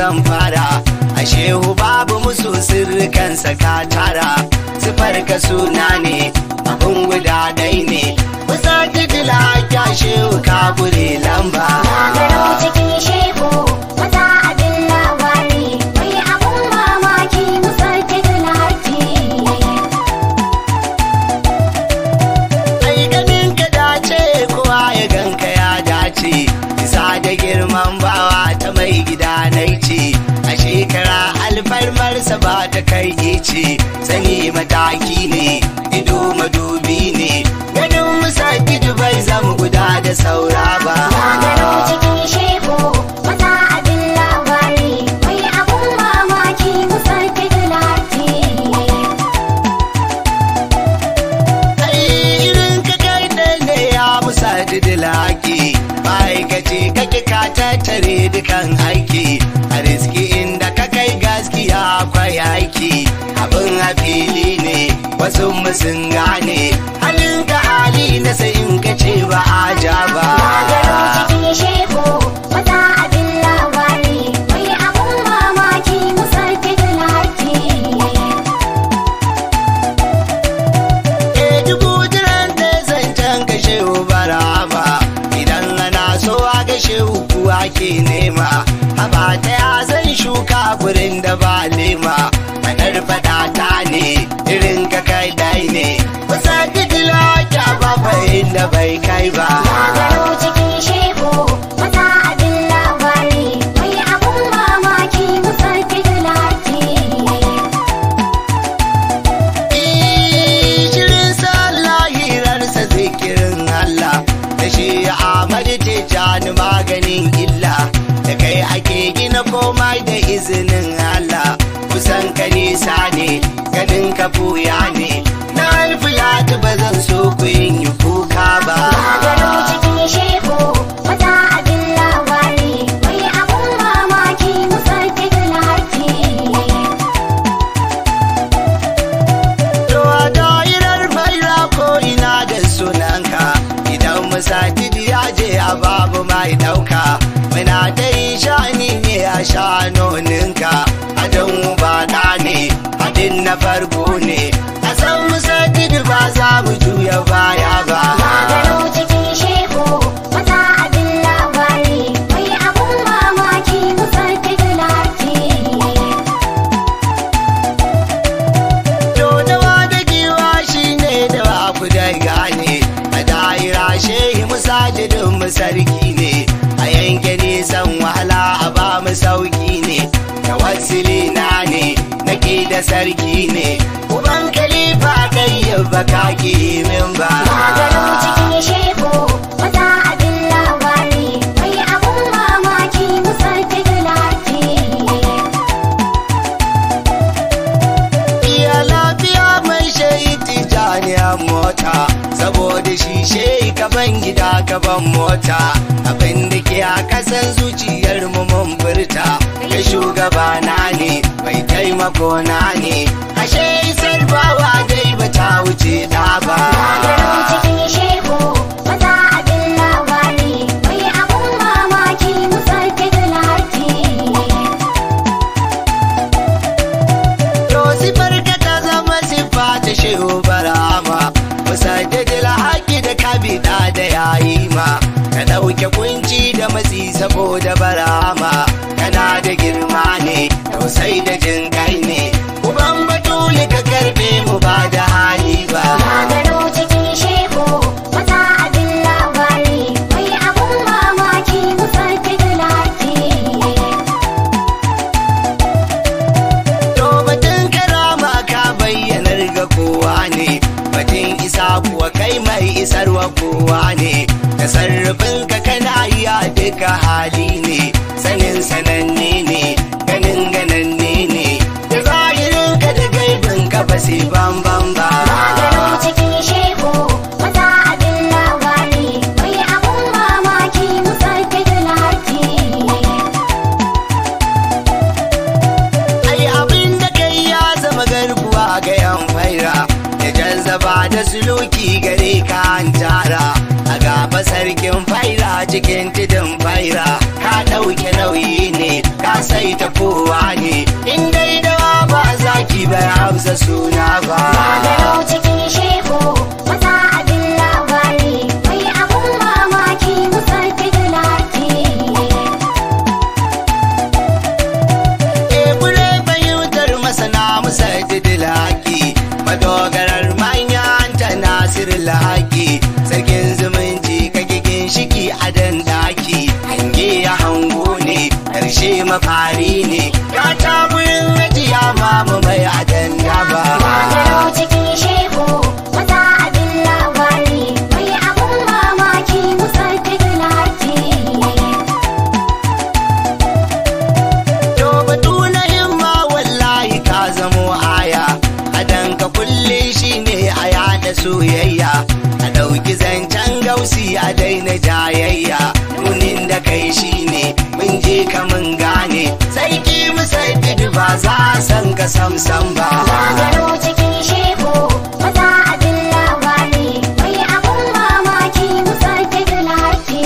zan fara a shehu babu musu sirrikansa ka tara sifar ka suna ne abin guda ɗai ne kusa titila ya shehu ka gure lamba Gagaro cikin shehu maza abin labari mai abun mamaki musar titulati. ai ganin ka dace kowa ya ganka ya dace isa da girman bawa ta mai gida na ce a shekara alfarmarsa ba ta kai ce sani mataki ne ido madubi ne ganin musa bai zama guda da saura ba Gagaro cikin shehu maza abin labari mai abun mamaki musar titulati. ai irin ka kai ɗan ne ya musa didilaki ma'aikaci kake ka tattare dukan aiki a riski inda ka kai gaskiya akwai aiki abin a fili ne wasu sun gane halin ka hali na sai in ka ce ba a ja ba Gagaro cikin shehu maza abin labari mai abun mamaki musar titulati. e dubu jiran da zancen ka shehu barama idan ana so a ga shehu kuwa ke nema haba ta ya zan shuka gurin da ba lema manar fada ta ne irin ka kai dai ne kusa didila ya ba da bai kai ba Gagaro cikin shehu maza abin labari mai abun mamaki musar titulati. shirin sallah hirarsa zikirin Allah da shi Ahmad Tijjani maganin illa da kai ake gina komai da izinin Allah kusan ka nisa ne ganin ka buya ne na alfiya ba zan so ku yin yi kuka ba Gagaro cikin shehu maza abin labari mai abun mamaki musar titulati. To a da'irar faira ko ina da sunanka idan musajid ya je a babu mai ɗauka muna ta yi shani ne a shanoninka adon bana ne hadin na farko ne a san musajid ba za mu juya baya ba Gagaro cikin shehu maza abin labari mai abun mamaki musar titulati. To dawa da giwa shi ne da ba ku da gane a da'ira shehi musajidin mu sarki ne a yanke nisan wahala a ba mu sauki ne da wasili na ne nake da sarki ne uban kalifa ɗayyar baka ki min ba Gagaro cikin shehu maza abin labari mai abun mamaki musar titulati. iya lafiya mai shayi tijaniyar mota saboda shi shehi kaban gida kaban mota abin da ke a kasan zuciyar mu mun furta kai shugabana ne mai taimako na ne ashe isar bawa dai ba ta wuce da ba Gagaro cikin shehu maza abin labari mai abun mamaki musar titulati. to sifar ka ta zama sifa ta shehu barama kusa da dila haƙi da kabida da yayi ma ka ɗauke kunci da matsi saboda barama kana da girma ne tausai da jin kai ne uban batuli ka karbe mu ba da hali ba Gagaro cikin shehu maza abin labari mai abun mamaki musar titulati. To batun karama ka bayyanar ga kowa ne, batun isa kuwa kai mai isarwa kowa ne, da sarrafin ka kana iya duka hali ne, sanin sananne ne, ganin gananne ne, da zahirin ka da gaibin ka ba sai bambam ba. Gagaro cikin shehu maza abin labari mai abun mamaki musar titulati. Ai abin da kai ya zama garkuwa ga yan faira, da jazzaba da suluki gare ka an tara, a gaba sarkin faira cikin tudun faira ka ɗauke nauyi ne ka sai ta kowa ne in dai dawa ba zaki bai hausa suna ba Gagaro cikin shehu maza abin labari mai abun mamaki musar lati. Ebure fahimtar masana musa didilaki madogarar manyan ta nasir lahaki sarkin zumunci kake ginshiki a dandaki hange ya hango ne karshe mafari ne ka ta gurin majiya mamu mai adanda ba Gagaro cikin shehu maza abin labari mai abun mamaki musar lati. To batu na himma wallahi ka zamo aya adan ka kulle shi ne a yada soyayya a ɗauki zancen gausi a daina jayayya nunin da kai shi ne mun je ka mun gane sarki musaddid ba za a san ka samsam ba Gagaro cikin shehu maza abin labari mai abun mamaki musar lati.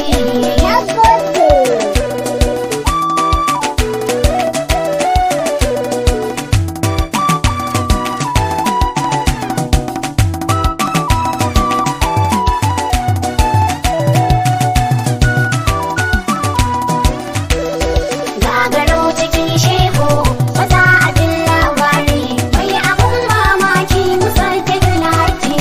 Gagaro cikin shehu maza abin labari mai abun mamaki musar lati.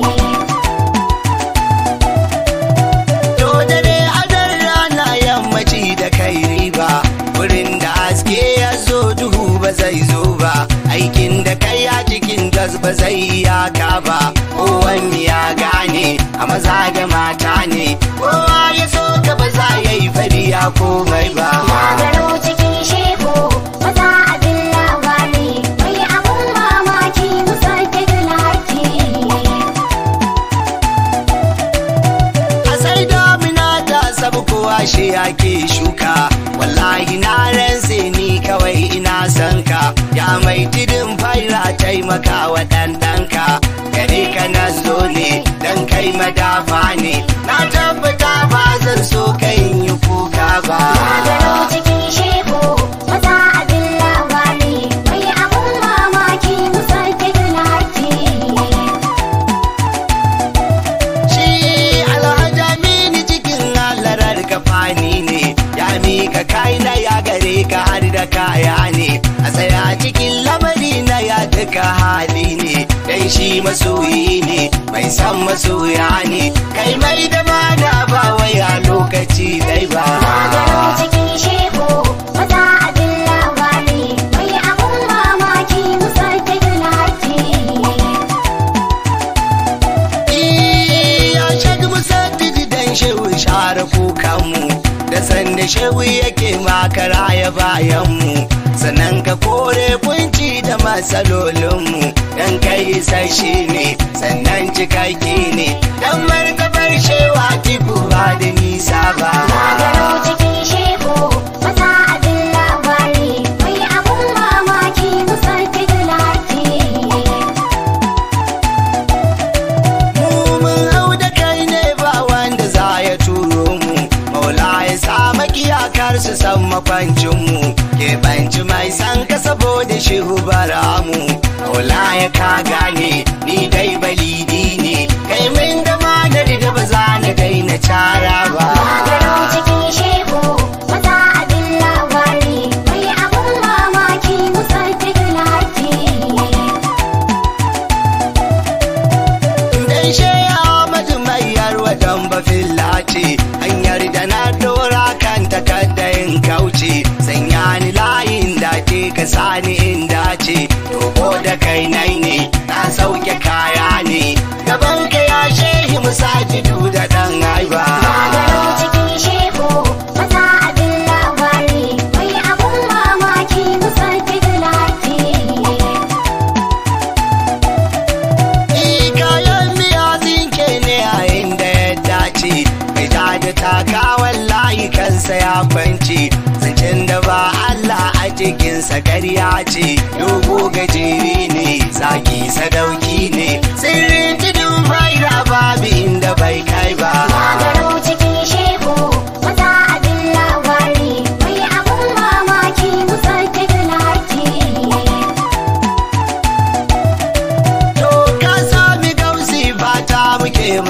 To dare adar rana yammaci da kai riba wurin da haske ya zo duhu ba zai zo ba aikin da kai a cikin gas ba zai iyaka ba kowanne ya gane a maza da mata ne kowa ya so ka ba za ya yi fariya komai ba Gagaro cikin shehu maza abin labari mai abun mamaki musar lati. a sai damina ta sabu kowa shi ake shuka wallahi na rantse ni kawai ina son ka ya mai tidin faira taimaka wa ɗanɗanka gare ka na zo ne dan kai madafa ne na tabbata ba zan so kai yi kuka ba Gagaro cikin shehu maza abin labari mai abun mamaki musar lati. shi alhaja mini cikin halarar kafani ne ya mika kai na ya gare ka har da kaya ne a tsaya cikin lamari na ya duka hali ne dan shi masoyi ne mai san masoya ne kai mai da mana ba waya lokaci dai ba Gagaro cikin shehu maza abin labari mai abun mamaki musar lati. ya shaɗi musaddidi dan shehu share kukanmu da sanda shehu yake makara ya bayanmu sannan ka kore kunci da matsalolinmu dan kai sashi ne sannan cikakke ne dan martabar shewa tiku ba da nisa ba Gagaro cikin shehu maza abin labari mai abun mamaki musar lati. mu mun hau da kai ne ba wanda za ya turo mu maula ya sa makiyakar su san makwancinmu ke banci mai san ka saboda shehu bara mu maula ya ka gane ni dai balidi ne kai min da manar da ba za na daina cara ba Gagaro cikin shehu maza abin labari mai abun mamaki musar lati. dan sheya Ahmadu mai yarwa dan bafilla ce hanyar da na dora kan takadda in kauce sanya ni layin dace ka sani in dace to da kai nai ne na sauke kaya ne gaban ka ya shehi musajidu da dan aiba Gagaro cikin shehu maza abin labari mai abun mamaki musar lati. Ni kayan miya zinke ne a inda ya dace mai ja da taka wallahi kansa ya kwanci zancen da ba Allah a cikinsa ƙarya ce dogo gajeri ne zaki sadauki ne sirrin tudun faida babu inda bai kai ba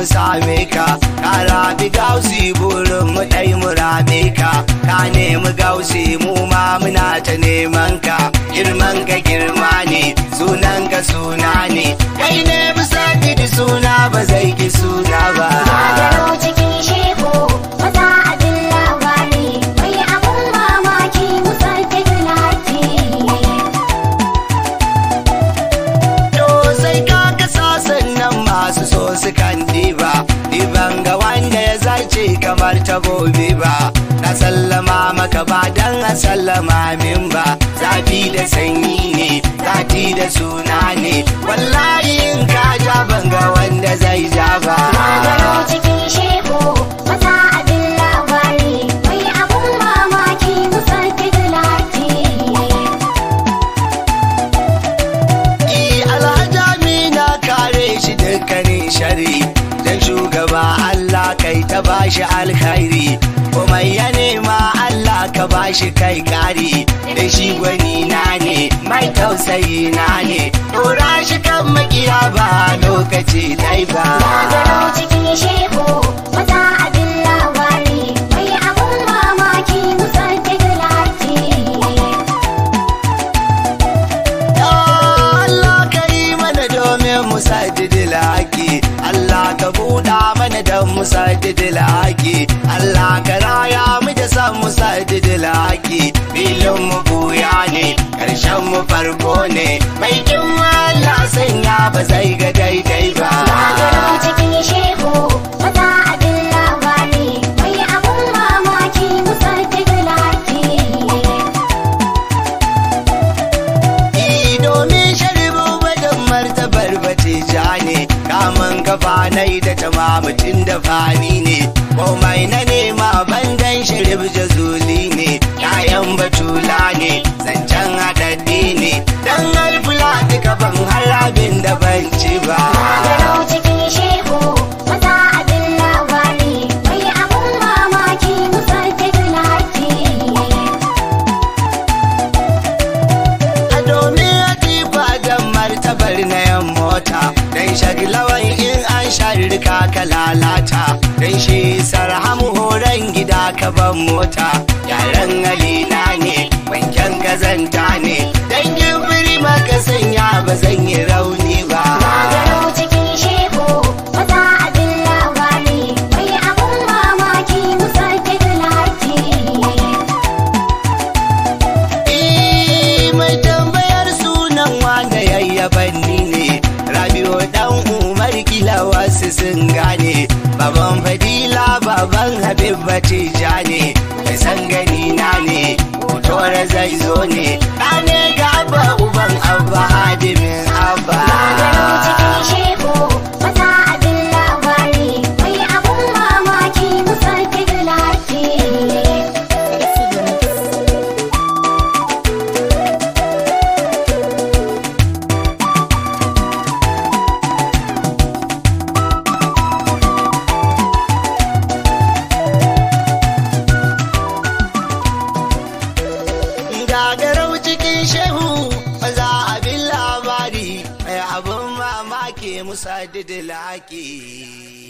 same ka ka rabi gausi burin mu dai mu rame ka ka nemi gausi mu ma muna ta neman ka girman ka girma ne sunan ka suna ne kai ne bisa da suna ba zai ki suna ba Gagaro cikin shehu maza abin labari mai abun mamaki musajjid laki. To sai ka kasa sannan masu so su kan diba Diban ga wanda ya zarce kamar tabobi ba Na sallama maka ba dan a sallama min ba Zafi da sanyi ne, zati da suna ne Wallahi in ka ja ban ga wanda zai ja ba Gagaro cikin shehu maza abin labari mai abun mamaki musajjid laki. I alhajami na kare shi dukkanin shari Dan shugaba Allah kai ta bashi alkhairi Komai ya nema Allah ka bashi kai kari Da shi gwani na ne mai tausayi na ne Dora shi kan makiya ba lokaci dai ba Gagaro cikin shehu maza abin labari mai abun mamaki musajjid laki. Ya Allah ka yi mana domin mu sajidi laki Allah ka buɗa mana don mu sajidi laki Allah ka raya mu da san mu sajidi laki filin mu buya ne ƙarshen mu farko ne mai kin Allah sanya ba zai ga daidai ba Gagaro cikin shehu maza abin labari mai abun mamaki musajjid laki. I domin sharibu badan martabar bace ja ne kamun kafa nai da tamamutin da fani ne komai na nema bandan sharib jazuli ne yayan batula ne zancen haɗaɗɗi ne dan alfula duka ban harabin da ban ci ba Gagaro cikin shehu maza abin labari mai abun mamaki musajjid laki. a domin atifa dan martabar na yan mota dan shaglawan in an sharrika ka lalata dan shi sarhamu horon gida ka ban mota yaran alina ne wanken kazanta ne dan gibiri maka sanya ba zan yi rauni ba Gagaro cikin shehu maza abin labari mai abun mamaki musajjid laki. Eh, mai tambayar sunan wanda yayyaban ni ne rabiu dan umar kila wasu sun gane baban fadila baban habib bace ja ne mai san gani na ne hoto zai zo ne ɗane gaba uban abba hadimin abba Gagaro cikin shehu maza abin labari mai abun mamaki musajjid laki. gagarau cikin shehu maza abin labari mai abin mamaki musa didilaki